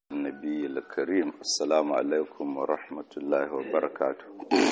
النبي الكريم السلام عليكم ورحمة الله وبركاته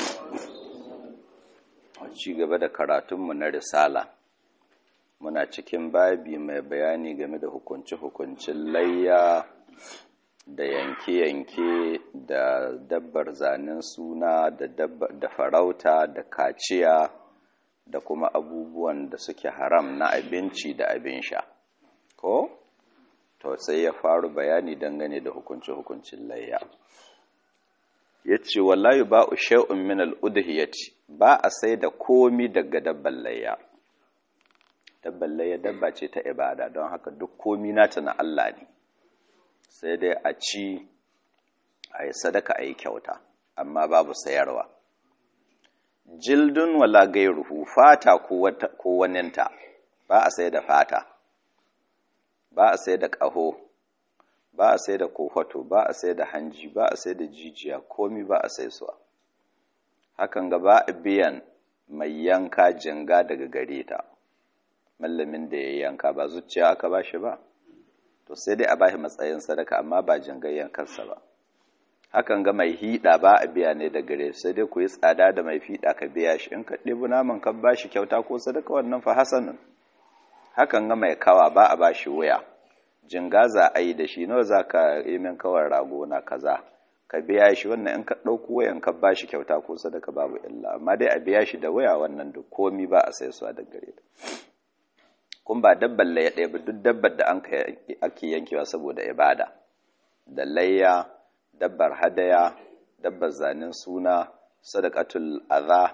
ci gaba da karatunmu na risala muna cikin babi mai bayani game da hukunce-hukuncin layya da yanke-yanke da dabbar zanen suna da farauta da kaciya da kuma abubuwan da suke haram na abinci da abin sha ko to sai ya faru bayani dangane da hukunce-hukuncin layya ya ce wallahi ba u sha'un min al'udhiyati ba a sai da komi daga dabban layya dabban layya dabba ce ta ibada don haka duk komi nata na Allah ne sai dai a ci a yi sadaka a yi kyauta amma babu sayarwa jildun wala gairuhu fata ko waninta ba a sai da fata ba a sai da ƙaho ba a sai da kofato ba a sai da hanji ba a sai da jijiya komi ba a sai suwa hakan ga ba a biyan mai yanka jinga daga gare ta mallamin da ya yanka ba zuciya aka ba shi ba to sai dai a ba shi matsayin sadaka amma ba jingar yankarsa ba hakan ga mai hiɗa ba a biya ne da gare sai dai ku yi tsada da mai fiɗa ka biya shi in ka ɗebi naman ka ba shi kyauta ko sadaka wannan fa hasanin hakan ga mai kawa ba a ba shi wuya jinga za a yi da shi nawa za ka yi min kawar rago na kaza ka biya shi wannan in ka ɗauko wayan ka ba shi kyauta ko sadaka babu illa amma dai a biya shi da waya wannan duk komi ba a sai suwa da gare ta kun ba dabbar layya ɗaya ba duk dabbar da an ake yankewa saboda ibada da layya dabbar hadaya dabbar zanen suna sadaqatul adha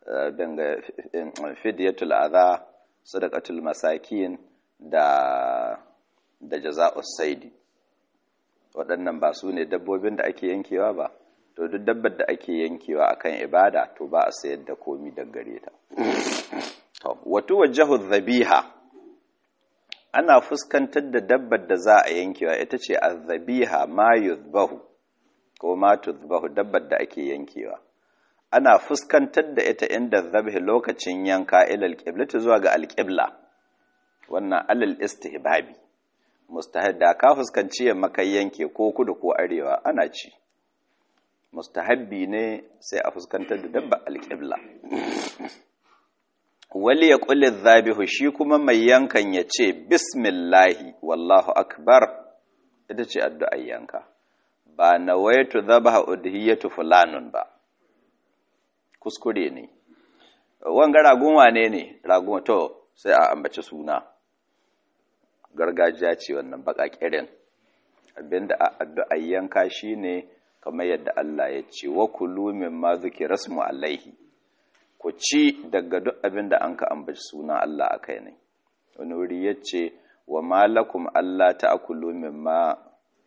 fidyatul adha sadaqatul masakin da da jaza'us saidi waɗannan ba su ne dabbobin da ake yankewa ba to duk dabbar da ake yankewa akan ibada to ba a sayar da komi da gare ta to wato wajhu dhabiha ana fuskantar da dabbar da za a yankewa ita ce azzabiha ma yuzbahu ko ma tuzbahu dabbar da ake yankewa ana fuskantar da ita inda zabhi lokacin yanka ilal qiblati zuwa ga alqibla wannan alal istihbabi mustahab da ka fuskanci ya makai yanke ko kudu ko arewa ana ci mustahabbi ne sai a fuskantar da dabba alqibla wali ya kulli zabihu shi kuma mai yankan ya ce bismillahi wallahu akbar ita ce addu'ar yanka ba nawaitu zabaha udhiyatu fulanun ba kuskure ne wanga ragun wane ne ragun to sai a ambaci suna gargajiya ce wannan baka kirin abinda addu'ar yanka shine kamar yadda Allah ya ce wa kulu mimma zikira rasmu alaihi ku ci daga duk abin da an ka ambaci suna Allah a kai ne wani wuri ya ce wa malakum Allah ta akulu mimma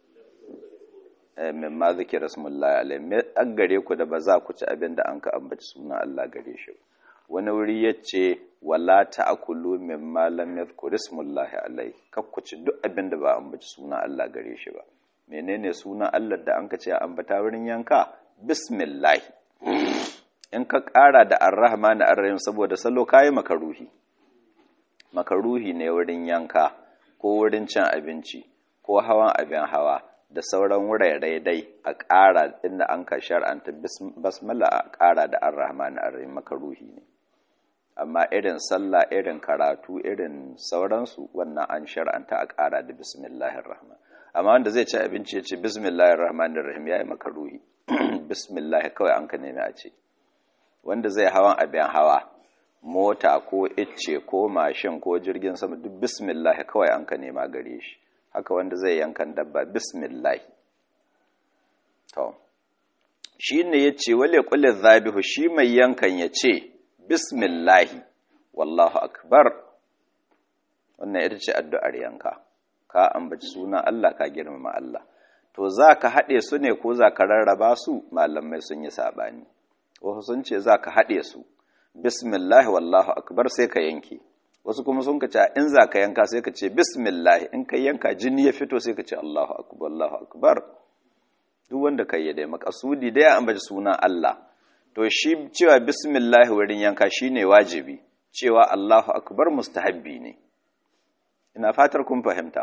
mimma zikir rasmullahi alaihi me an gare ku da ba za ku ci abin da an ka ambaci suna Allah gare shi wani wuri ya ce wala ta akulu mimma lam yadhkur rasmullahi alaihi kak ku ci duk abin da ba ambaci suna Allah gare shi ba menene suna Allah da an ka ce ambata wurin yanka bismillah in ka ƙara da arrahman arrahim saboda salo kayi makaruhi makaruhi ne wurin yanka ko wurin cin abinci ko hawan abin hawa da sauran wurare dai a ƙara inda an ka shar'anta basmala a ƙara da arrahman arrahim makaruhi ne amma irin sallah irin karatu irin sauransu wannan an shar'anta a ƙara da bismillahir rahman amma wanda zai ci abinci ya ce bismillahir rahmanir rahim yayi makaruhi bismillah kawai an ka nemi a ce wanda zai hawan abin hawa mota ko icce ko mashin ko jirgin sama duk bismillah kawai an ka nema gare shi haka wanda zai yankan dabba bismillah to shi ne ya ce wale kulle zabihu shi mai yankan ya ce bismillah wallahu akbar wannan ita ce addu'ar yanka ka ambaci sunan Allah ka girmama Allah to za ka haɗe su ne ko za ka rarraba su malamai sun yi saɓani wasu sun ce za ka haɗe su bismillah wallahu akbar sai ka yanke wasu kuma sun ka ce in za ka yanka sai ka ce bismillah in ka yanka jini ya fito sai ka ce allahu akbar allahu akbar duk wanda ka yi dai makasudi dai an baji sunan Allah to shi cewa bismillah wurin yanka shine wajibi cewa allahu akbar mustahabbi ne ina fatar kun fahimta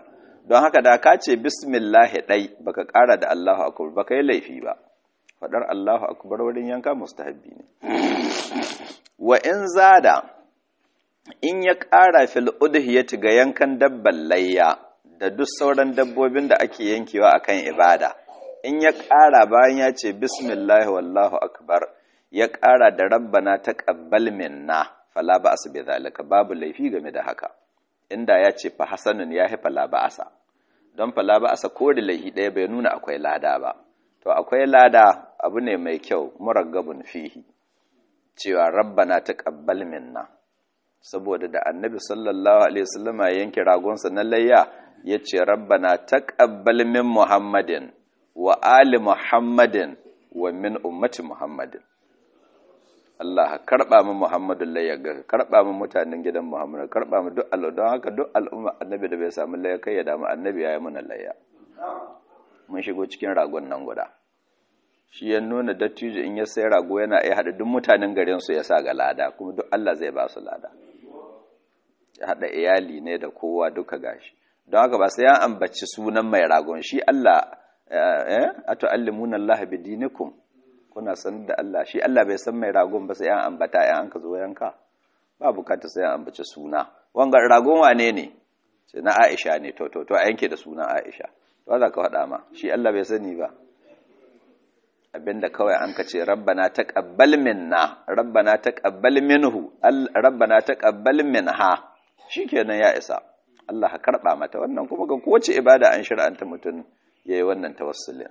don haka da ka ce bismillahi ɗai baka ƙara da Allahu akbar baka yi laifi ba faɗar Allahu akbar wurin yanka mustahabbi ne wa in zada in ya ƙara fil udhiyati ga yankan dabban layya da duk sauran dabbobin da ake yankewa akan ibada in ya ƙara bayan ya ce bismillahi wallahu akbar ya ƙara da rabbana taqabbal minna fala ba'as bi zalika babu laifi game da haka inda ya ce fa hasanun ya fi fala ba'asa don fala ba'asa ko da laifi ɗaya bai nuna akwai lada ba to akwai lada abu ne mai kyau muraggabun fihi cewa rabbana taqabbal minna saboda da annabi sallallahu alaihi wasallam ya yanke ragonsa na layya yace rabbana taqabbal min muhammadin wa ali muhammadin wa min ummati muhammadin Allah karba mu Muhammadun layya ga karba mu mutanen gidan Muhammad karba mu duk Allah don haka duk al'umma annabi da bai samu layya kai ya damu annabi yayi mana layya mun shigo cikin ragon nan guda shi ya nuna dattijo in ya sai rago yana iya hada duk mutanen garin su ya sa ga lada kuma duk Allah zai ba su lada ya hada iyali ne da kowa duka gashi don haka ba sai ya ambaci sunan mai ragon shi Allah eh atu'allimuna Allah bidinikum kuna sanar da Allah shi Allah bai san mai ragon ba sai an ambata yan an ka zo yanka ba bukata sai an ambace suna wanga ragon wane ne sai na Aisha ne to to to a yanke da sunan Aisha to za ka faɗa ma shi Allah bai sani ba abinda kawai an ka ce rabbana taqabbal minna rabbana taqabbal minhu rabbana taqabbal minha shikenan ya isa Allah ka karba mata wannan kuma ga kowace ibada an shir'anta mutum yayi wannan tawassulin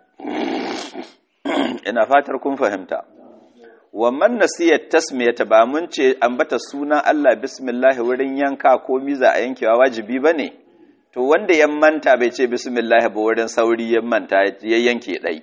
ina fatar kun fahimta wannan nasiyar tasmiyata ba mun ce ambata sunan Allah bismillah wurin yanka ko miza a yankewa wajibi bane to wanda ya manta bai ce bismillah ba wurin sauri ya manta ya yanke dai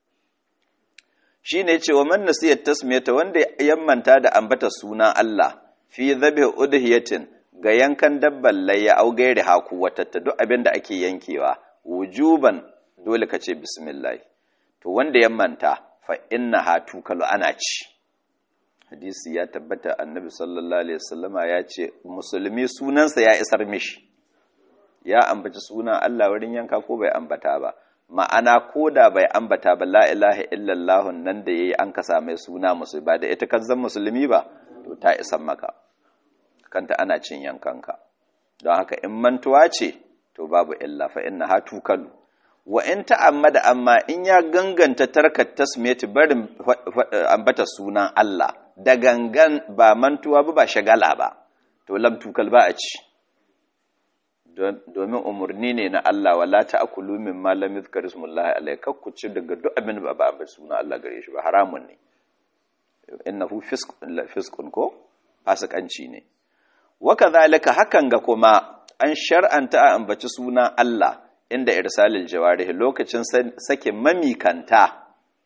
shine ce wa man nasiyar tasmiyata wanda ya manta da ambata sunan Allah fi dhabhi udhiyatin ga yankan dabban layya au gairi haku watatta duk abin da ake yankewa wujuban dole ka ce bismillah to wanda ya manta fa inna ha tukalu ana ci hadisi ya tabbata annabi sallallahu alaihi wasallama ya ce musulmi sunansa ya isar mishi ya ambaci sunan Allah wurin yanka ko bai ambata ba ma'ana ko da bai ambata ba la ilaha illallah nan da yayi an kasa mai suna musulmi ba da ita kan zan musulmi ba to ta isan maka kanta ana cin yankanka don haka in mantuwa ce to babu illa fa inna ha tukalu wa in ta'ammada amma in ya ganganta tarkat tasmiyati barin ambata sunan Allah da gangan ba mantuwa ba ba shagala ba to lam tukal ba a ci domin umarni ne na Allah wala ta'kulu mimma lam yuzkar ismullahi alayhi kakku ci daga duk abin da ba ba sunan Allah gare shi ba haramun ne innahu fisqun ko fasikanci ne wa kadhalika hakan ga kuma an shar'anta a ambaci sunan Allah inda irsalil jawarih lokacin sake mamikanta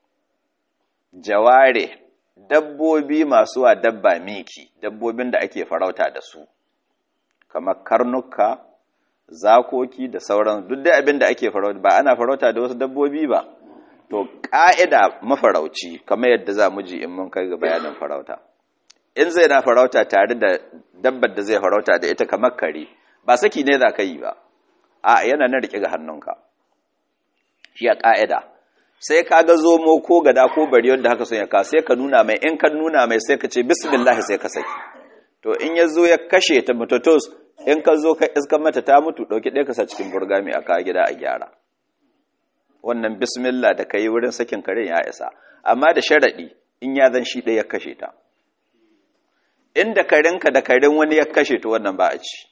jaware dabbobi masu wa dabba miki dabbobin da ake farauta da su kamar karnuka zakoki da sauran duk dai abin da ake farauta ba ana farauta da wasu dabbobi ba to ƙa'ida mafarauci kamar yadda za mu ji in mun kai ga bayanin farauta in zai na farauta tare da dabbar da zai farauta da ita kamar kare ba saki ne za ka yi ba a yana na riƙe ga hannunka shi a ƙa'ida sai ka ga zomo ko gada ko bari wanda haka son ya ka sai ka nuna mai in ka nuna mai sai ka ce bismillah sai ka saki to in ya zo ya kashe ta mutatos in ka zo ka iska mata ta mutu ɗauki ɗaya ka sa cikin burgami a kawo gida a gyara wannan bismillah da ka yi wurin sakin karen ya isa amma da sharaɗi in ya zan shi ɗaya ya kashe ta inda karenka da karen wani ya kashe ta wannan ba a ci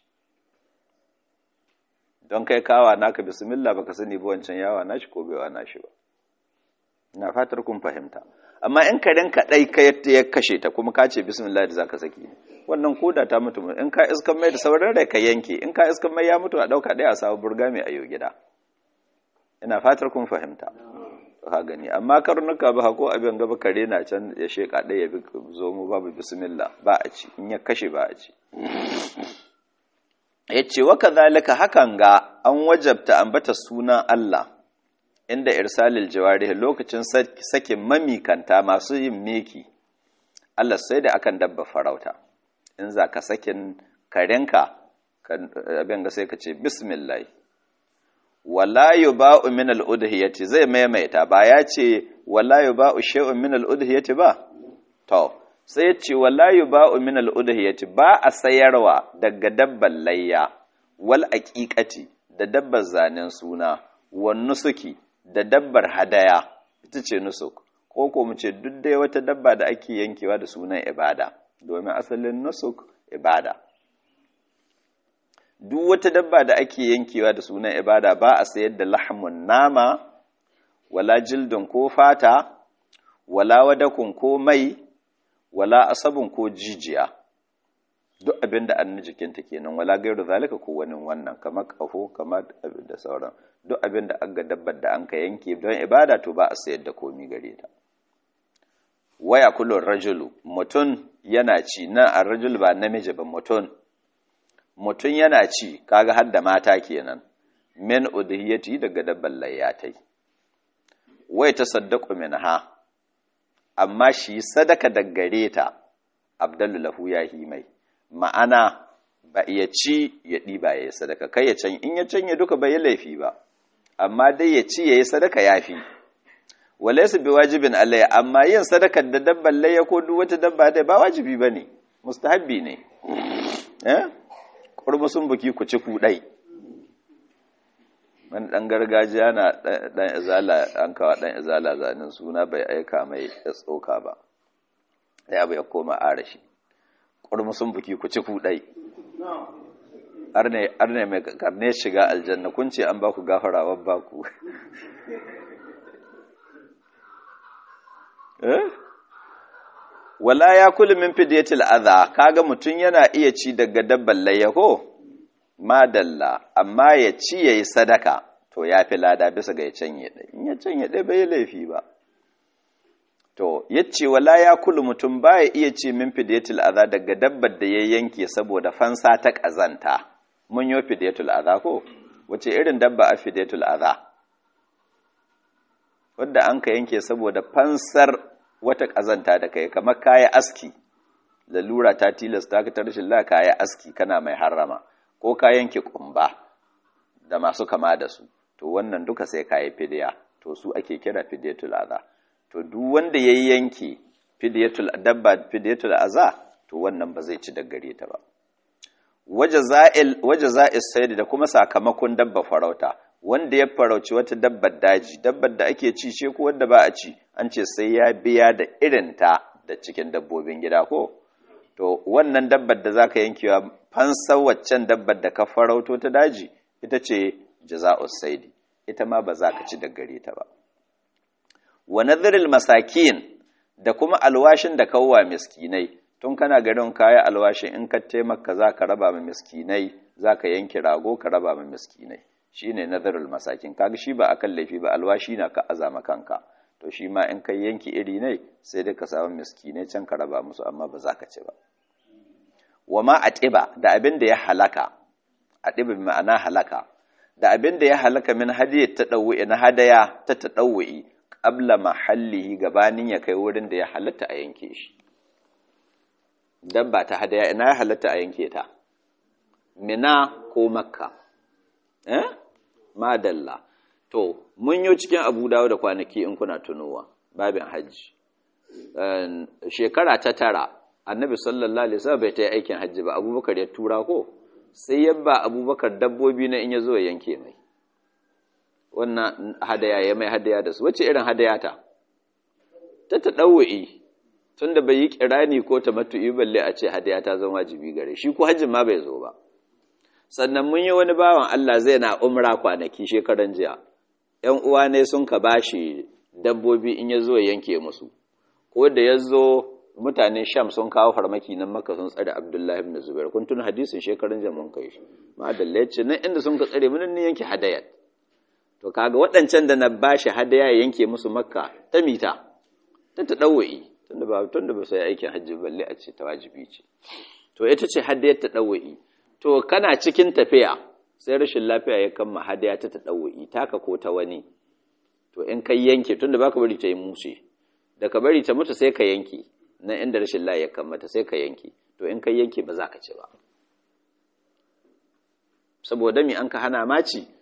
don kai kawa naka bismillah baka sani ba wancan yawa nashi ko bai wa nashi ba ina fatar kun fahimta amma in karen ka dai ka ya kashe ta kuma ka ce bismillah da zaka saki wannan koda ta mutu in ka iskan mai da sauran rai ka yanke in ka iskan mai ya mutu a dauka dai a samu burga mai ayo gida ina fatar kun fahimta ka gani amma karnuka ba ko abin gaba kare na can ya sheka ɗaya ya bi zo mu babu bismillah ba a ci in ya kashe ba a ci ya ce wa kazalika hakan ga an wajabta ambata sunan Allah inda irsalil jawarih lokacin sakin mamikanta masu yin meki Allah sai da akan dabba farauta in za ka sakin karenka abin ga sai ka ce bismillah wala yuba'u min al-udhiyati zai maimaita ba ya ce wala yuba'u shay'un min al-udhiyati ba to sai ya ce wala yuba'u min al-udhiyati ba a sayarwa daga dabban layya wal aqiqati da dabbar zanen suna wan nusuki da dabbar hadaya ita ce nusuk ko ko mu ce duk dai wata dabba da ake yankewa da sunan ibada domin asalin nusuk ibada duk wata dabba da ake yankewa da sunan ibada ba a sayar da lahmun nama wala jildin ko fata wala wadakun ko mai wala asabun ko jijiya duk abin da an jikinta kenan wala gairu zalika ko wani wannan kamar kafo kamar abin da sauran duk abin da an ga dabbar da an ka yanke don ibada to ba a sayar da komi gare ta waya kullun rajulu mutum yana ci na a rajul ba namiji ba mutum mutum yana ci kaga har da mata kenan min udhiyati daga dabban layyatai wai ta saddaqu minha amma shi sadaka daggare ta abdallu lahu ya mai ma'ana ba ya ci ya ɗiba ya yi sadaka kai ya can in ya canye duka bai yi laifi ba amma dai ya ci ya yi sadaka ya fi wale su bi wajibin alayya amma yin sadakar da dabban layya ko duk wata dabba dai ba wajibi ba ne mustahabbi ne eh kurmusun buki ku ci kuɗai wani ɗan gargajiya na ɗan izala an kawo ɗan izala zanen suna bai aika mai ya tsoka ba ya bai koma arashi kurmusun buki ku ci kuɗai arne mai karne shiga aljanna kun ce an ba ku gafara ba ku wala ya kulu min fidiyatil adha kaga mutun yana iya ci daga dabban layyaho madalla amma ya ci yayi sadaka to yafi lada bisa ga ya canye dai in ya canye dai bai laifi ba to yace wala ya kulu mutum baya iya ci min fidiyatil adha daga dabbar da ya yanke saboda fansa ta kazanta mun yo fidiyatul adha ko wace irin dabba a fidiyatul adha wanda an ka yanke saboda fansar wata ƙazanta da kai kamar kaya aski lalura ta tilasta ka ta rashin la kaya aski kana mai harrama ko ka yanke kumba da masu kama da su to wannan duka sai kayi fidiya to su ake kira fidiyatul aza to duk wanda yayi yanke fidiyatul dabba fidiyatul aza to wannan ba zai ci da gare ta ba wajaza'il wajaza'is sayd da kuma sakamakon dabba farauta wanda ya farauci wata dabbar daji dabbar da ake ci ce ko wanda ba a ci an ce sai ya biya da irinta da cikin dabbobin gida ko to wannan dabbar da zaka yankewa fansar waccan dabbar da ka farauto ta daji ita ce jaza'us saidi ita ma ba za ka ci da gare ta ba wa nadhiril masakin da kuma alwashin da kawwa miskinai tun kana garin kaya alwashin in ka taimaka za ka raba ma miskinai za ka yanke rago ka raba ma miskinai shi ne nazarul masakin kaga shi ba akan laifi ba alwashi na ka azama kanka to shi ma in kai yanki iri ne sai dai ka samu miskinai can ka raba musu amma ba za ka ci ba wa ma atiba da abin da ya halaka atiba bi ma'ana halaka da abin da ya halaka min hadiyat tadawwi na hadaya ta tadawwi qabla mahallihi gabanin ya kai wurin da ya halatta a yanke shi dabba ta hadaya ina ya halatta a yanke ta mina ko makka eh madalla to mun yi cikin abu dawo da kwanaki in kuna tunowa babin hajji shekara ta tara annabi sallallahu alaihi wasallam bai ta yi aikin hajji ba abubakar ya tura ko sai yabba abubakar dabbobi na in ya zo yanke mai wannan hadaya ya mai hadaya da su wace irin hadaya ta ta ta ɗauwa'i tun da bai yi kirani ko ta matu'i balle a ce hadaya ta zama wajibi gare shi ko hajjin ma bai zo ba sannan mun yi wani bawan Allah zai na umra kwanaki shekaran jiya ‘yan uwa ne sun ka bashi dabbobi in ya zo ya yanke musu ko da ya zo mutanen sham sun kawo farmaki nan maka sun tsare abdullahi ibn zubair kun tun hadisin shekaran jiya mun kai shi ma da ce nan inda sun ka tsare mun ne yanke hadayat to kaga waɗancan da na bashi hadaya ya yanke musu makka ta mita ta ta dawai tunda ba tunda ba sai aikin hajji balle a ce ta wajibi ce to ita ce hadayat ta dawai to kana cikin tafiya sai rashin lafiya ya kama hadaya ta taɗawo'i taka ko ta wani to in ka yanke tunda baka bari ta yi mushe da ka bari ta mutu sai ka yanke na inda rashin lafiya ya kamata sai ka yanke to in ka yanke ba za ka ci ba saboda mi an ka hana maci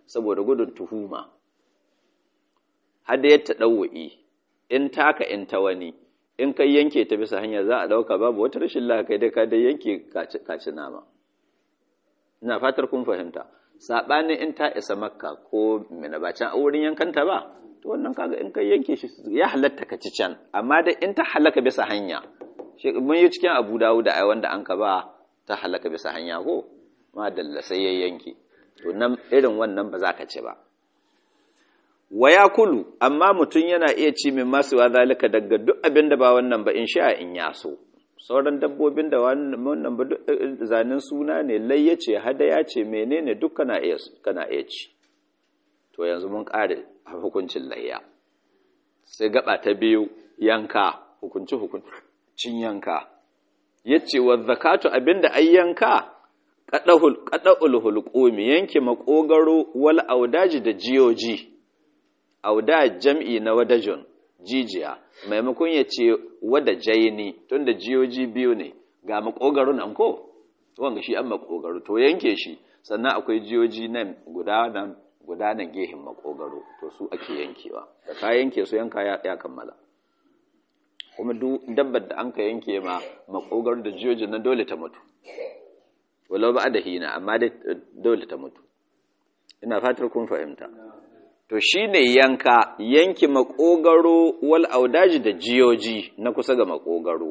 saboda gudun tuhuma hada ya taɗawu'i in taka in ta wani in kai yanke ta bisa hanya za a ɗauka babu wata rashin lakai dai ka dai yanke kaci nama ina fatar kun fahimta saɓanin in ta isa makka ko mina ba can a wurin yankanta ba to wannan kaga in kai yanke shi ya halatta ka ci can amma dai in ta halaka bisa hanya mun yi cikin abu dawo da ai wanda an ka ba ta halaka bisa hanya ko ma dalla sai ya yanke to nan irin wannan ba za ka ci ba wa ya kulu amma mutum yana iya ci min masu wa zalika daga duk abin da ba wannan ba in sha in ya so sauran dabbobin da wannan ba zanen suna ne layya ce hadaya ce menene duk kana iya kana iya ci to yanzu mun kare hukuncin layya sai gaba ta biyu yanka hukunci hukuncin yanka yace wa zakatu abinda ai yanka qadahul qadahul hulqumi yanke makogaro wal audaji da jiyoji auda jam'i na wadajun jijiya maimakon ya ce wadajaini tunda jiyoji biyu ne ga makogaro nan ko wanga shi an makogaro to yanke shi sannan akwai jiyoji nan guda nan guda nan gehin makogaro to su ake yankewa da ka yanke su yanka ya kammala kuma duk dabbar da an ka yanke ma makogaro da jiyoji nan dole ta mutu walau ba da hina amma dai dole ta mutu ina fatar kun fahimta to shine yanka yanki makogaro wal audaji da jiyoji na kusa ga makogaro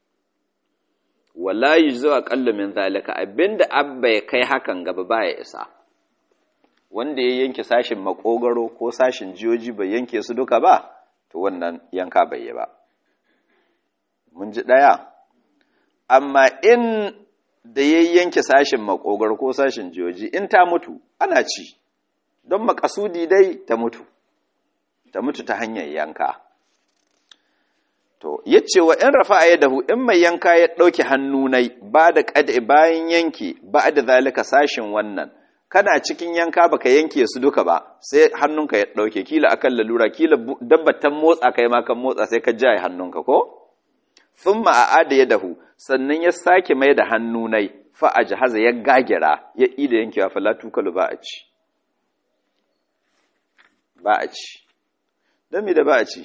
wala yujzu aqallu min zalika abinda abba ya kai hakan gaba baya isa wanda ya yanke sashin makogaro ko sashin jiyoji bai yanke su duka ba to wannan yanka bai yi ba mun ji daya amma in da ya yanke sashin makogaro ko sashin jiyoji in ta mutu ana ci don makasudi dai ta mutu ta mutu ta hanyar yanka to yace wa in rafa yadahu in mai yanka ya dauke hannu nai ba da qad'i bayan yanki ba da zalika sashin wannan kana cikin yanka baka yanke su duka ba sai hannunka ya dauke kila akan lalura kila dabbatan motsa kai ma kan motsa sai ka jaye hannunka ko thumma aada yadahu sannan ya sake mai da hannu nai fa ajhaza ya gagira ya ida yankewa fala tukalu ba a ci ba a ci don mi da ba a ci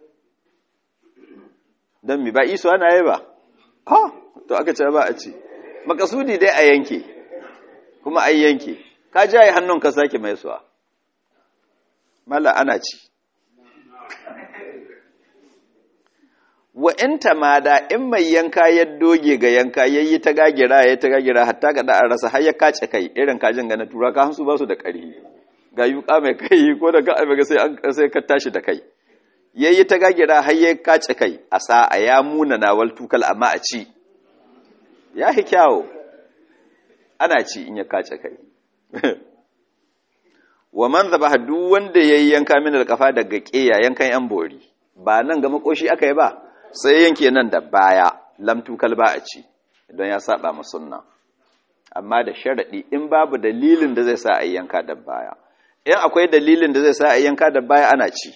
don mi ba iso ana yi ba ha to aka ce ba a ci makasudi dai a yanke kuma a yanke ka jaye hannun ka sake mai suwa mala ana ci wa in tamada in mai yanka ya doge ga yanka yayi ta gagira yayi ta gagira hatta ga da rasa har ya kace kai irin kajin ga na tura ka hansu ba su da ƙarfi ga yuka mai kai ko da ka ga sai an sai ka tashi da kai yayi ta gagira har ya kace kai a sa a ya muna nawal tukal amma a ci ya hi kyawo ana ci in ya kace kai wa man zabaha duk wanda yayi yanka min alqafa daga ƙeya yankan yan bori ba nan ga makoshi aka yi ba sai yanke nan da baya lamtu kalba a ci don ya saba ma sunna amma da sharadi in babu dalilin da zai sa a yanka da baya in akwai dalilin da zai sa a yanka da baya ana ci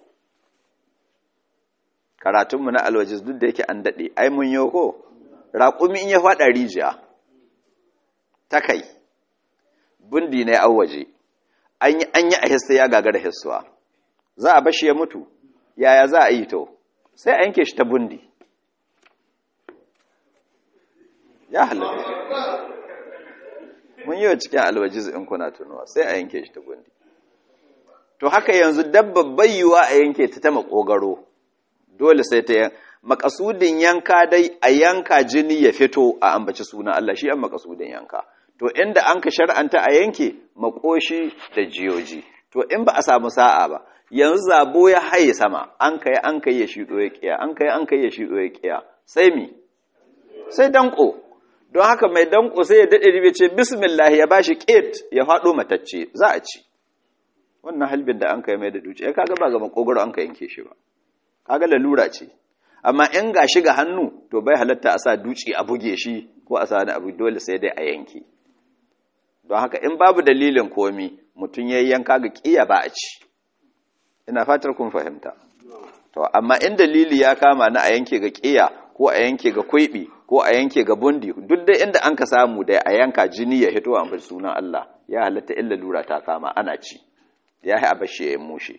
karatunmu na alwajiz duk da yake an daɗe ai mun yi ko raƙumi in ya faɗa rijiya ta kai bundi ne an waje an yi a hissa ya gagara hissuwa za a bashi ya mutu yaya za a yi to sai a yanke shi ta bundi ya halatta mun yi wa cikin alwajiz in kuna tunuwa sai a yanke shi ta bundi to haka yanzu dabba bayyuwa a yanke ta ta makogaro dole sai ta makasudin yanka dai a yanka jini ya fito a ambaci suna Allah shi an makasudin yanka to inda an ka shar'anta a yanke makoshi da jiyoji to in ba a samu sa'a ba yanzu zabo ya haye sama an kai an kai ya shido ya kiya an kai an kai ya shido ya kiya sai mi sai danko don haka mai danko sai ya dade ribe ce bismillah ya bashi qit ya fado matacce za a ci wannan halbin da an kai mai da duci ya kaga ba ga makogoro an ka yanke shi ba kaga lalura ce amma in ga shi ga hannu to bai halatta a sa duci a buge shi ko a sa wani abu dole sai dai a yanke don haka in babu dalilin komi mutum ya yanka ga kiya ba a ci ina fatar kun fahimta to amma in dalili ya kama na a yanke ga kiya ko a yanke ga kwaibi ko a yanke ga bundi duk dai inda an ka samu dai a yanka jini ya hito a sunan Allah ya halatta illa lura ta kama ana ci ya yi abashi ya mushe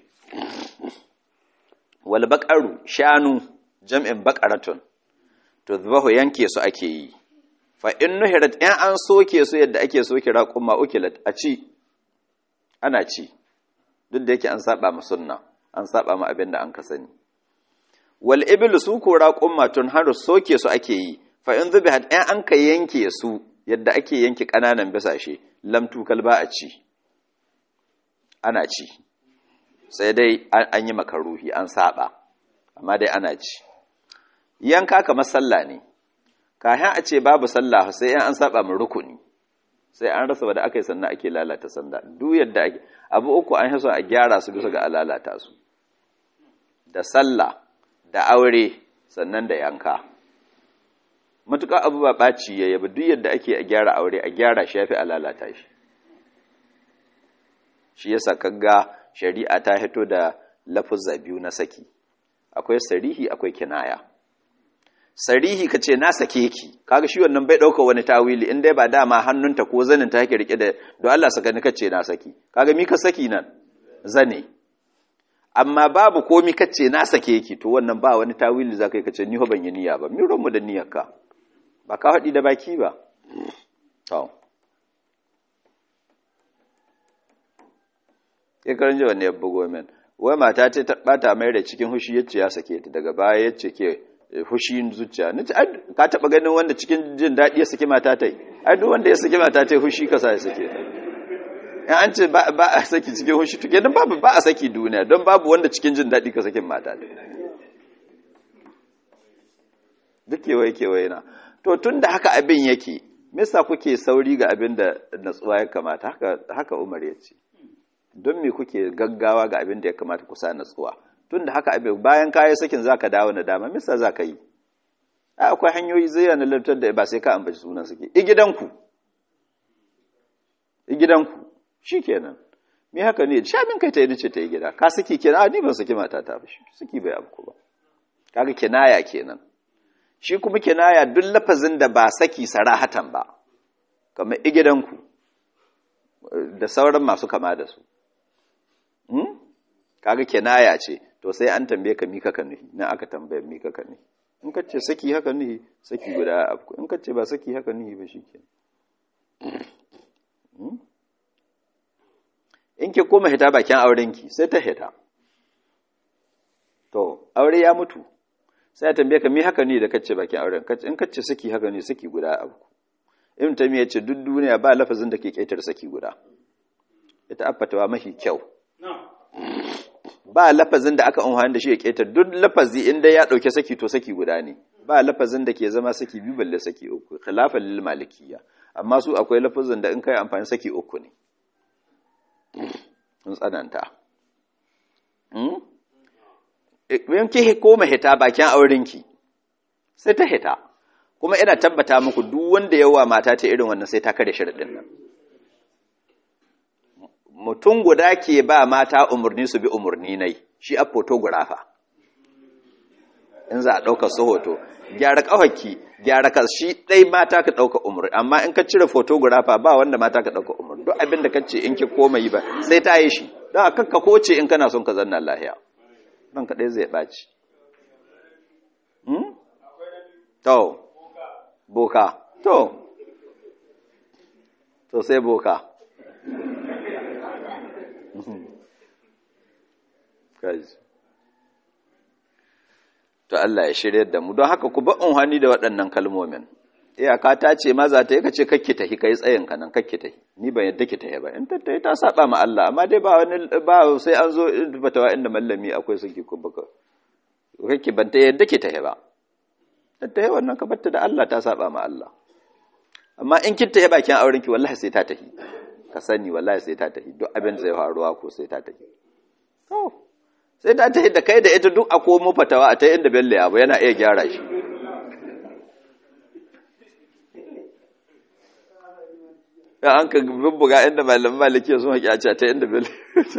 wal baqaru shanu jam'in baqaratun to zubahu yanke su ake yi fa in nuhirat in an soke su yadda ake soke raqumma ukilat a ci ana ci duk da yake an saba ma sunna an saba ma abin da an ka sani wal iblu su ko raqumma tun har soke su ake yi fa in zubihat in an ka yanke su yadda ake yanke kananan bisashe lam tukal ba a ci ana ci sai dai an yi makaruhi an saba amma dai ana ci yanka kamar sallah ne kayan a ce babu sallah sai an saba mu rukuni sai an rasa wadda aka yi sannan ake lalata sanda duk yadda ake abu uku an yi a gyara su bisa ga a lalata su da sallah da aure sannan da yanka matuƙa abu ba ɓaci ya yaba duk yadda ake a gyara aure a gyara shi ya fi a lalata shi shi yasa kaga shari'a ta hito da lafuzza biyu na saki akwai sarihi akwai kinaya sarihi ka ce na sake ki kaga shi wannan bai ɗauka wani tawili in dai ba dama hannunta ko zanin ta yake rike da don Allah saka ni kace na saki kaga mi ka saki nan zane amma babu komi kace na sake ki to wannan ba wani tawili zaka yi kace ni ho ban yi niyya ba mi mu da niyyarka ba ka haɗi da baki ba to ya karan jiwa ne ya bugo min wai mata ta bata mai da cikin hushi yace ya sake ta daga baya yace ke hushin zuciya nace ka taba ganin wanda cikin jin daɗi ya saki mata tai ai duk wanda ya saki mata tai hushi kasa ya sake ta in an ce ba a saki cikin hushi to kenan babu ba a saki duniya don babu wanda cikin jin daɗi ka sakin mata tai duk kewaye kewaye na to tunda haka abin yake me yasa kuke sauri ga abin da natsuwa ya kamata haka haka Umar ya ce don me kuke gaggawa ga abin da ya kamata ku sa natsuwa tun da haka abin bayan kayi sakin za ka dawo na dama misa za ka yi ai akwai hanyoyi zai yana lantar da ba sai ka ambaci sunan suke i gidanku i gidanku shi kenan me haka ne sha min kai ta yi ce ta yi gida ka saki kenan a ni ban saki mata ta ba saki bai abu ba kaga kinaya kenan shi kuma kinaya duk lafazin da ba saki sarahatan ba kamar i gidanku da sauran masu kama da su kaga kinaya ce to sai an tambaye ka mika ka nuhi na aka tambaye mika ka nuhi in ka ce saki haka nuhi saki guda abu in ka ce ba saki haka nuhi ba shi ke in ki koma hita bakin aurenki sai ta hita to aure ya mutu sai a tambaye ka mi haka ne da kace bakin auren in kace saki haka ne saki guda abu ibn tamiya ce duk duniya ba lafazin da ke kaitar saki guda ita affatawa mafi kyau ba lafazin da aka amfani da shi ya keta duk lafazi inda ya dauke saki to saki guda ne ba lafazin da ke zama saki biyu balle saki uku khilafan lil malikiyya amma su akwai lafazin da in kai amfani saki uku ne sun tsananta in ki koma hita bakin aurenki sai ta hita kuma ina tabbata muku duk wanda yawa mata ta irin wannan sai ta kare sharadin nan mutum guda ke ba mata umarni su bi umarni nai shi a photographer in za a ɗauka su hoto gyara ƙawaki gyara ka shi ɗai mata ka ɗauka umarni amma in ka cire photographer ba wanda mata ka ɗauka umarni duk abin da ka ce in ki koma yi ba sai ta yi shi don a kakka koce in kana son ka zanna lahiya don ka ɗai zai ɓaci to boka to to sai boka to Allah ya shirya da mu don haka ku ba unhani da waɗannan kalmomin iyaka ta ce maza ta yi ka ce kakki tahi kai tsayin ka nan kakki tahi ni ban yadda ki tahi ba in ta tahi ta saba ma Allah amma dai ba wani ba sai an zo fatawa inda mallami akwai saki ko baka kakki ban ta yadda ki tahi ba ta tahi wannan ka batta da Allah ta saba ma Allah amma in kin tahi bakin auren ki wallahi sai ta tahi ka sani wallahi sai ta tahi duk abin zai faruwa ko sai ta tahi to sai ta tahi da kai da ita duk a komo fatawa a ta inda bello abu yana iya gyara shi ya an ka bubbuga inda malam maliki sun haƙi a ce ta inda bello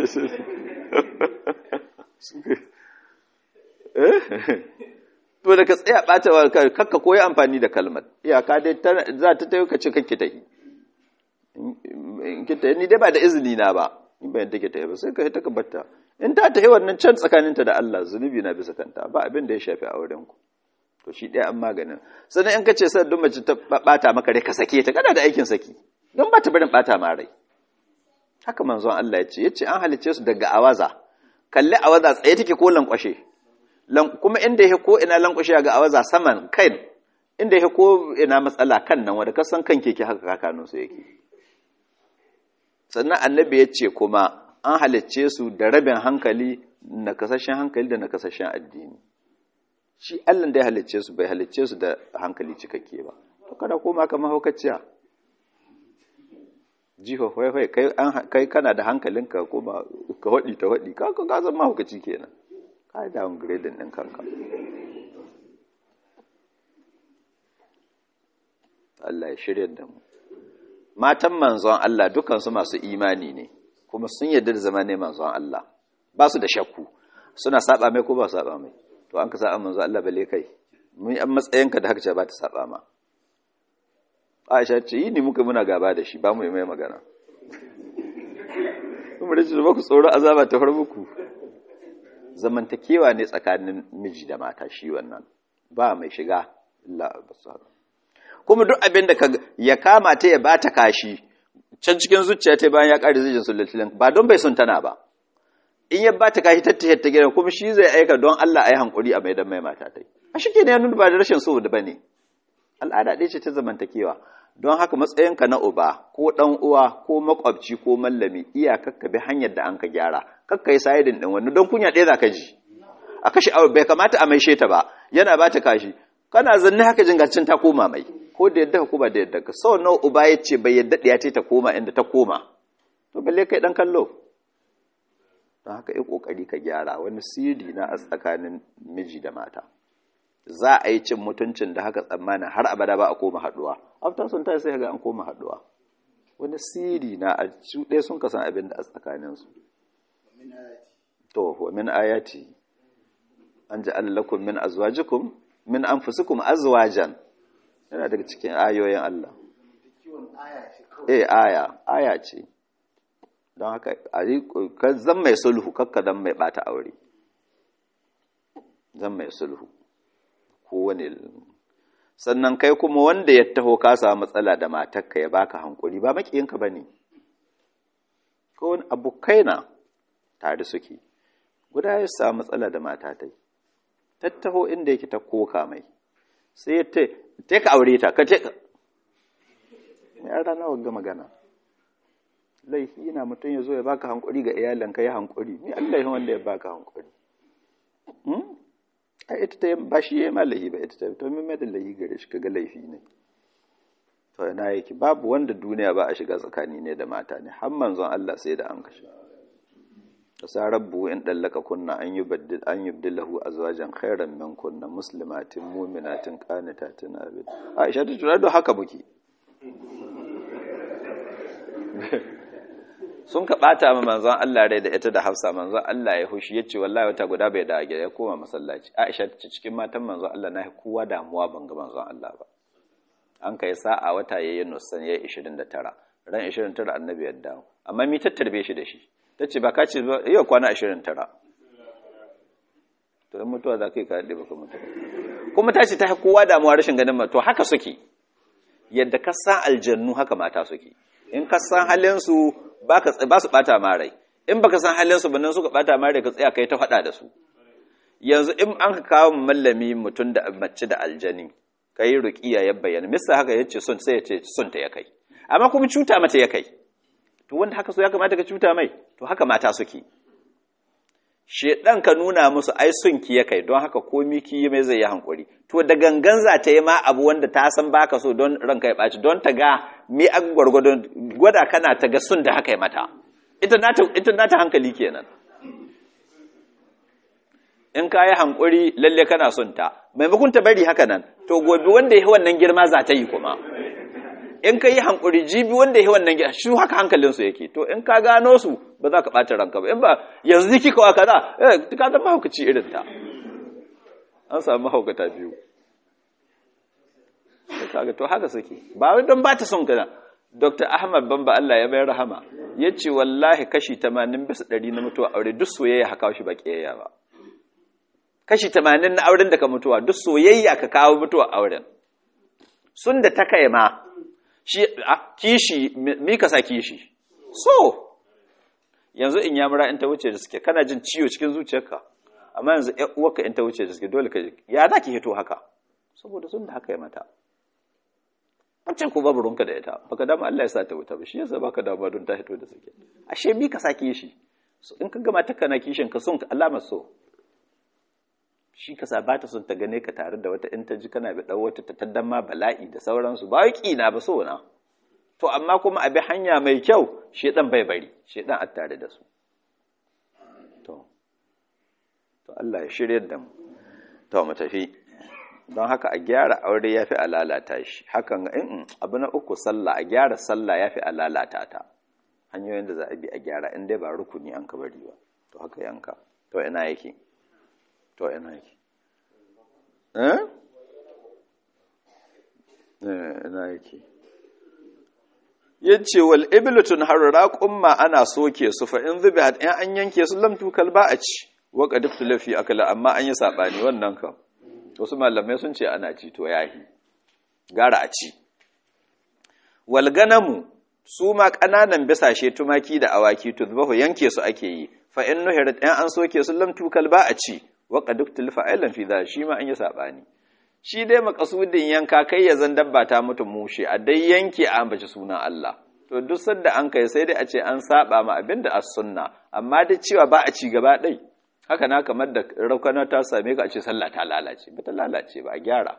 to da ka tsaya ɓata wa kakka koyi amfani da kalmar iyaka dai za ta tayi ka ce kakki tahi in kita ni dai ba da izini na ba in bayan take ta ba sai ka ta batta in ta ta wannan can tsakaninta da Allah zunubi na bisa kanta ba abin da ya shafi auren ku to shi ɗaya an maganin sannan in ka ce sai duk mace ta bata maka rai ka sake ta kana da aikin saki don ba ta barin bata ma rai haka manzon Allah ya ce yace an halice su daga awaza kalli awaza tsaye take ko lankwashe kuma inda yake ko ina lankwashe ga awaza saman kai inda yake ko ina matsala kan nan wanda kasan kan keke haka kakanun su yake sannan annabi ya ce kuma an halicce su da rabin hankali na kasashen hankali da na kasashen addini shi Allah da ya halicce su bai halicce su da hankali cikakke ba to kada koma ka mahaukaciya jiho hwai kai kana da hankalinka kuma ka waɗi ta waɗi ka ka zama mahaukaci kenan ka yi downgrading ɗin kanka Allah ya shirya da mu matan manzon Allah dukansu masu imani ne kuma sun yarda da zama ne manzon Allah ba su da shakku suna saba mai ko ba saba mai to an ka saba manzon Allah bale kai mun an matsayinka da haka ce ba ta saba ma Aisha ce yi ni muka muna gaba da shi ba mu yi mai magana kuma da shi ba ku tsoro azaba ta far muku zamantakewa ne tsakanin miji da mata shi wannan ba mai shiga illa basara kuma duk abin da ya kama ta ya bata kashi can cikin zuciya ta bayan ya ƙari zijin sulatilin ba don bai sun tana ba in ya bata kashi ta tahiyar ta gidan kuma shi zai aika don Allah a yi hankuri a maidan mai mata ta a shi ke ne nuna ba da rashin so da ba ne al'ada ɗaya ce ta zamantakewa don haka matsayinka na uba ko ɗan uwa ko makwabci ko mallami iya kakka bi hanyar da an ka gyara kakka yi sayidin ɗin wani don kunya ɗaya za ka ji a kashi abu bai kamata a maishe ta ba yana ba ta kashi kana zanne haka jingacin ta koma mai ko da yadda ko ba da yadda ka sau nawa uba ya ce bai yadda ɗaya ce ta koma inda ta koma to balle kai ɗan kallo don haka yi ƙoƙari ka gyara wani sirri na a tsakanin miji da mata za a yi cin mutuncin da haka tsammanin har abada ba a koma haɗuwa after sun tashi sai ga an koma haɗuwa wani sirri na a su ɗaya sun kasan abin da a tsakaninsu to wa min ayati an ji allakun min azwajikum min anfusikum azwajan yana daga cikin ayoyin Allah eh aya aya ce don haka ka zan mai sulhu kakka dan mai bata aure zan mai sulhu kowane sannan kai kuma wanda ya taho ka samu matsala da matarka ya baka hankuri ba makiyinka ba ne ko wani abokai na tare suke guda ya samu matsala da matatai tattaho inda yake ta koka mai sai ya te ka aure ta ka te ka ya rana wagga magana laifi na mutum ya zo ya baka hankuri ga iyalanka ya hankuri ni Allah ya wanda ya baka hankuri a ita ta ba shi ya ma laifi ba ita ta to min da laifi gare shi kaga laifi ne to ina yake babu wanda duniya ba a shiga tsakani ne da mata ne har manzon Allah sai da an kashe sa rabbu in dallaka kunna an yubaddil an yubdilahu azwajan khairan min kunna muslimatin mu'minatin qanitatin abid Aisha ta tura da haka muke sun ka bata ma manzon Allah rai da ita da Hafsa manzon Allah ya hushi yace wallahi wata guda bai da gida ya koma masallaci Aisha ta ce cikin matan manzon Allah na kowa damuwa ban ga manzon Allah ba an kai sa'a wata yayin nusan yayi 29 ran 29 annabi ya dawo amma mi tattarbe shi da shi tace ba ka ce yau kwana 29 to in mutuwa za ka yi ka daɗe baka mutu kuma ta ce ta kowa damuwa rashin ganin ma to haka suke yadda ka san aljannu haka mata suke in ka san halinsu ba su ɓata ma rai in baka san halinsu ba nan suka ɓata ma rai ka tsaya kai ta faɗa da su yanzu in an ka kawo mallami mutum da mace da aljani ka yi ruƙiya ya bayyana mista haka ya ce son sai ya ce son ta ya kai amma kuma cuta mata ya kai to wanda haka so ya kamata ka cuta mai to haka mata suke shedan ka nuna musu ai sun ki ya kai don haka komi ki mai zai yi hankuri to da gangan za ta yi ma abu wanda ta san baka so don ranka ya ɓaci don ta ga mi an gwargwadon gwada kana ta ga sun da haka ya mata ita nata hankali kenan in ka yi hankuri lalle kana son ta maimakon ta bari haka nan to gobe wanda ya yi wannan girma za ta yi kuma in ka yi hankuri jibi wanda ya yi wannan girma shi haka hankalinsu yake to in ka gano su ba za ka ɓata ranka ba in ba yanzu ziki kawa kaza eh ka zama mahaukaci irin ta an samu mahaukata biyu kaga to haka suke ba wai don ba ta son kana dr ahmad bamba allah ya bai rahama ya ce wallahi kashi 80 bisa 100 na mutuwa aure duk soyayya haka shi ba ƙiyayya ba kashi 80 na auren da ka mutuwa duk soyayya ka kawo mutuwa auren sun da ta kai ma shi kishi mi ka sa kishi so yanzu in yamura in ta wuce da suke kana jin ciwo cikin zuciyarka amma yanzu uwarka in ta wuce da suke dole ka ya za ki hito haka saboda sun da haka ya mata wancan ko babu runka da ita baka dama Allah ya sa ta wuta ba shi yasa baka dama don ta hito da suke ashe mi ka sa kishi in ka gama ta kana kishin ka son alamar so shi ka sa ba ta son ta gane ka tare da wata in ta ji kana bi ɗau wata ta taddan ma bala'i da sauransu ba wai na ba so na to amma kuma a bi hanya mai kyau shedan bai bari shedan a tare da su to to Allah ya shirye da mu to mu tafi don haka a gyara aure yafi a lalata shi hakan in abu na uku sallah a gyara sallah yafi a lalata ta hanyoyin da za a bi a gyara in dai ba rukuni an ka bari ba to haka yanka to ina yake to ina yake eh ina yake yace wal iblatun harra qumma ana soke su fa in zubihat in an yanke su lam tukal ba a ci wa qad lafi akala amma an yi sabani wannan kam wasu malamai sun ce ana ci to yahi gara a ci wal ganamu su ma kananan bisashe tumaki da awaki tuzbahu yanke su ake yi fa in nuhirat in an soke su lam tukal ba a ci wa qad fa'ilan fi dha shi ma an yi sabani shi dai makasudin yanka kai ya zan dabba ta mutu mushe a dai yanke a ambaci sunan Allah to duk sanda an kai sai dai a ce an saba ma abin da as-sunna amma da cewa ba a ci gaba dai haka na kamar da raukana ta same ka a ce sallah ta lalace ba ta lalace ba a gyara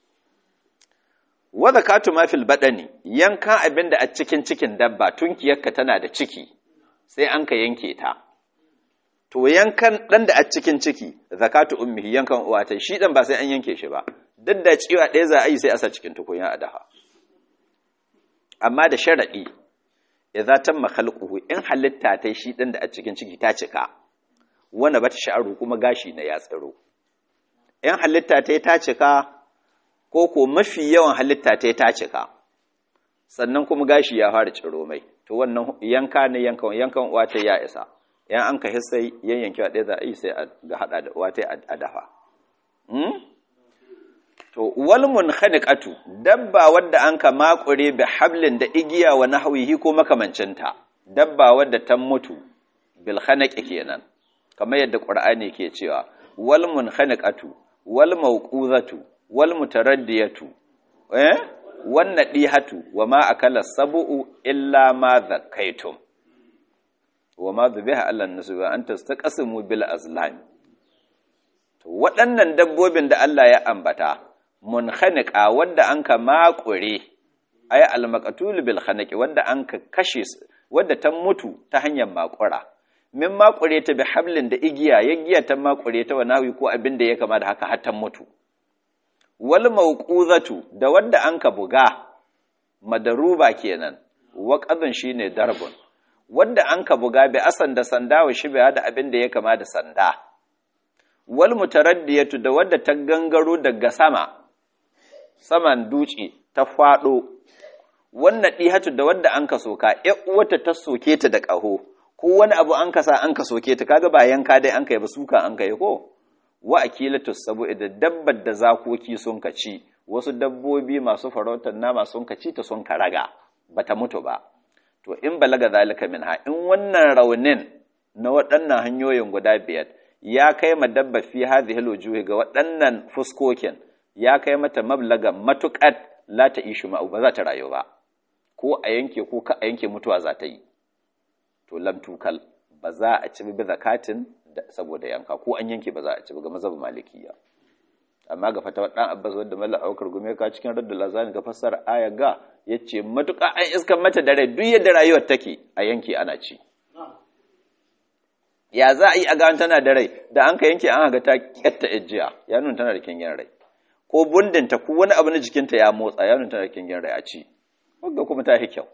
wa zakatu ma fil badani yanka abin da a cikin cikin dabba tunkiyarka tana da ciki sai an ka yanke ta to yankan dan da a cikin ciki zakatu ummihi yankan uwa ta shi dan ba sai an yanke shi ba duk da cewa ɗaya za a yi sai a sa cikin tukunya a daha amma da sharaɗi idza tamma khalquhu in halitta ta shi dan da a cikin ciki ta cika wanda bata sha'aru kuma gashi na ya tsaro in halitta ta ta cika ko ko mafi yawan halitta ta ta cika sannan kuma gashi ya fara ciro mai to wannan yanka ne yankan yankan uwa ta ya isa yan an ka hissai yanyanki wa ɗaya za a yi sai ga haɗa da uwa ta a dafa to wal munkhaniqatu dabba wadda an ka makure bi hablin da igiya wa nahwihi ko makamancinta dabba wadda ta mutu bil khanaqi kenan kamar yadda qur'ani ke cewa wal munkhaniqatu wal mawquzatu wal mutaraddiyatu eh wan nadihatu wa ma akala sab'u illa ma zakaitum wa ma dhubiha ala an-nusbi an tastaqsimu bil azlam to waɗannan dabbobin da Allah ya ambata munkhaniqa wanda anka makure ay al-maqtul bil khaniqi wanda anka kashe wanda ta mutu ta hanyar makura min makure ta bi hablin da igiya yagiya ta makure ta wa nawi ko abin da ya kama da haka har ta mutu wal mawquzatu da wanda anka buga madaruba kenan waqadun shine darbun wanda anka buga bi asan da sanda wa shibiha da abin da ya kama da sanda wal mutaraddiyatu da wadda ta gangaro daga sama saman duci ta fado wannan dihatu da wadda an ka soka ƴar uwata ta soke ta da ƙaho ko wani abu an kasa an ka soke ta kaga ba yanka dai an kai ba suka an kai ko wa akilatu sabu da dabbar da zakoki sun ka ci wasu dabbobi masu farautar nama sun ka ci ta sun ka raga bata mutu ba to in balaga zalika minha in wannan raunin na waɗannan hanyoyin guda biyar ya kai ma dabba fi hadhihi alwujuhi ga waɗannan fuskokin ya kai mata mablaga matuƙat la ta ishu ma'u ba za ta rayu ba ko a yanke ko ka a yanke mutuwa za ta yi to lam tukal ba za a ci bi zakatin saboda yanka ko an yanke ba za a ci ga mazhabin malikiya amma ga fatawar dan abbas wanda mallan aukar gume ka cikin raddul lazani ga fassara aya ga yace matuƙa an iskan mata da rai duk yadda rayuwar take a yanke ana ci ya za a yi a gawon tana da rai da an ka yanke an haga ta kyatta ejiya ya nuna tana da kingin rai ko bundinta ko wani abu na jikinta ya motsa ya nuna tana da kingin rai a ci wadda kuma ta yi kyau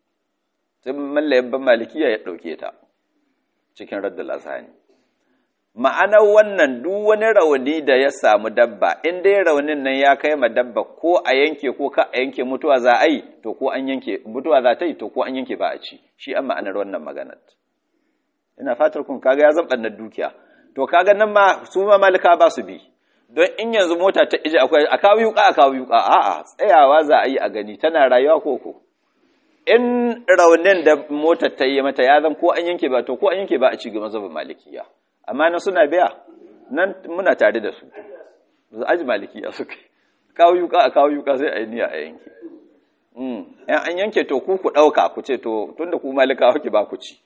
sai mallayin ban malikiya ya ɗauke ta cikin raddul azhani ma'anar wannan duk wani rauni da ya samu dabba in dai raunin nan ya kai ma dabba ko a yanke ko ka a yanke mutuwa za a yi to ko an yanke mutuwa za ta yi to ko an yanke ba a ci shi an ma'anar wannan maganar ina fatar kun kaga ya zan na dukiya to kaga nan ma su ma malika ba su bi don in yanzu mota ta ije akwai a kawo yuka a kawo yuka a'a tsayawa za a yi a gani tana rayuwa ko ko in raunin da motar ta yi mata ya zan ko an yanke ba to ko an yanke ba a ci ga mazhabin malikiya amma nan suna biya nan muna tare da su su aji malikiya suka kawo yuka a kawo yuka sai a yi niyya a yanke yan an yanke to ku ku ɗauka ku ce to tunda ku malika kuke ba ku ci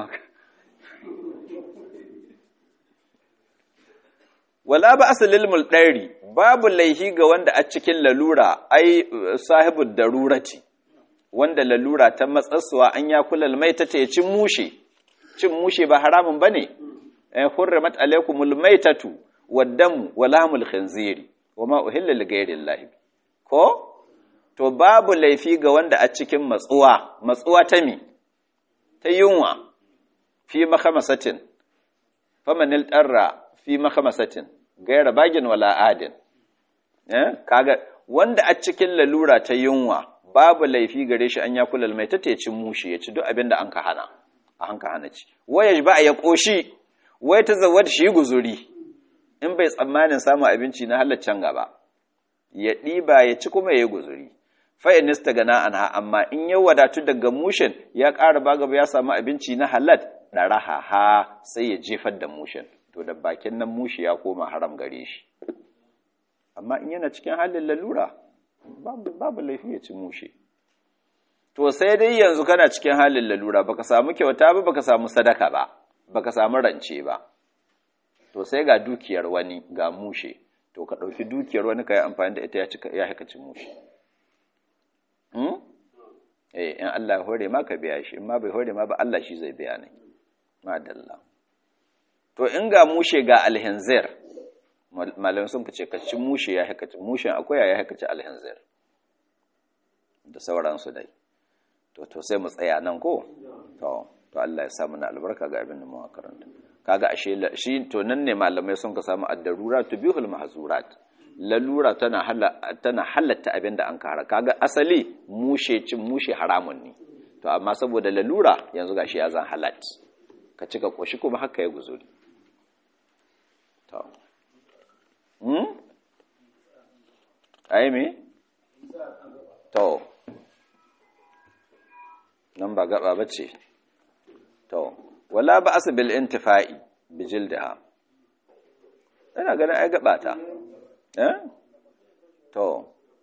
wala ba asalil mulɗari babu laihi ga wanda a cikin lalura ai sahibu darurati wanda lalura ta matsatsuwa an ya kula mai ta ce cin mushe cin mushe ba haramun bane eh hurrimat alaykumul maitatu waddamu wa lahmul khinziri wama uhilla li ghayrillahi ko to babu laifi ga wanda a cikin matsuwa matsuwa ta mi ta yunwa fi makhamasatin famanil tarra fi makhamasatin gaira bagin wala adin eh kaga wanda a cikin lalura ta yunwa babu laifi gare shi an ya kula mai ta cin mushi ya ci duk abin da an ka hana a an ka hana ci waya ba ya koshi wai ta zawar shi guzuri in bai tsammanin samun abinci na halaccen gaba ya ɗiba ya ci kuma ya yi guzuri fa'in ta gana anha amma in ya wadatu daga mushin ya ƙara ba gaba ya samu abinci na halat ɗaraha ha sai ya jefar da mushin to da bakin nan mushi ya koma haram gare shi amma in yana cikin halin lalura babu laifi ya ci mushe to sai dai yanzu kana cikin halin lalura baka samu kyauta ba baka samu sadaka ba baka samu rance ba to sai ga dukiyar wani ga mushe to ka ɗauki dukiyar wani ka yi amfani da ita ya haka ci mushe eh in Allah ya hore ma ka biya shi in ma bai hore ma ba Allah shi zai biya ne madalla to in ga mushe ga alhinzir malamai sun fice ka ci mushe ya haka ci mushen akwai ya haka ci alhinzir da sauransu dai to to sai mu tsaya nan ko to to Allah ya sa mana albarka ga abin da mu karanta kaga ashe shi to nan ne malamai sun ka samu ad-darura tubihul mahzurat lalura tana tana halatta abin da an kara kaga asali mushe cin mushe haramun ne to amma saboda lalura yanzu gashi ya zan halat ka cika koshi kuma haka ya guzuri to hmm ai me to nan ba gaba bace to wala ba asbil intifa'i bijildaha ina ganin ai gaba ta eh to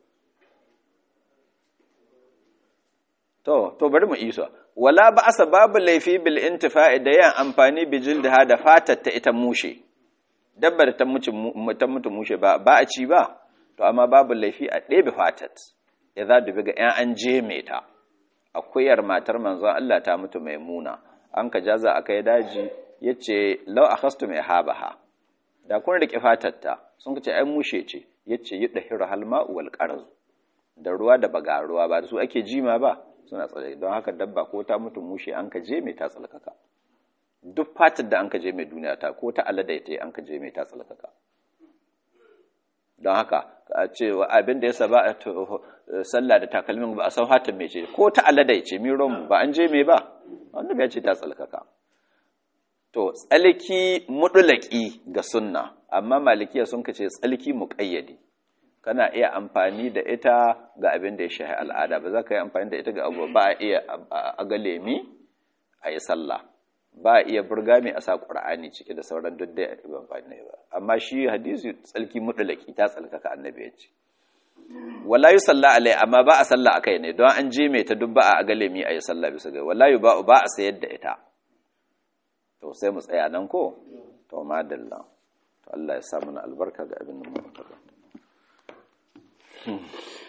to to bari mu isa wala ba asa babu laifi bil intifa'i da yan amfani bijildaha da fatar ta ita mushe dabbar ta mutu ta mutu mushe ba ba a ci ba to amma babu laifi a ɗebe fatat ya za dubi ga ‘yan an je mai ta akuyar matar manzon Allah ta mutu mai muna an ka jaza aka yi daji ya ce lau a kastu mai habaha da kun riƙe fatarta sun ce ai mushe ce ya ce yi ɗahiru halma wal ƙarazu da ruwa da baga ruwa ba da su ake jima ba suna tsare don haka dabba ko ta mutu mushe an ka je mai ta tsalkaka duk fatar da an ka je mai duniya ta ko ta alada ta an ka je mai ta tsalkaka don haka a ce abin da ya saba a sallah da takalmin ba a san hatin mai ce ko ta alada ce miron ba an je mai ba wanda ya ce ta tsalkaka to tsalki mudulaki ga sunna amma malikiya sun kace tsalki muqayyadi kana iya amfani da ita ga abin da ya shahi al'ada ba za ka yi amfani da ita ga abu ba a iya aga lemi a yi sallah ba a iya burgami a sa ƙur'ani cike da sauran duk da amfani ba amma shi hadisi tsalki mudulaki ta tsalkaka annabi ya ce wala yi sallah alai amma ba a sallah akai ne don an je mai ta duk ba a aga lemi a yi sallah bisa ga wala yi ba a sayar da ita to sai mu tsaya nan ko to madalla to Allah ya sa mana albarka ga abin da mu karanta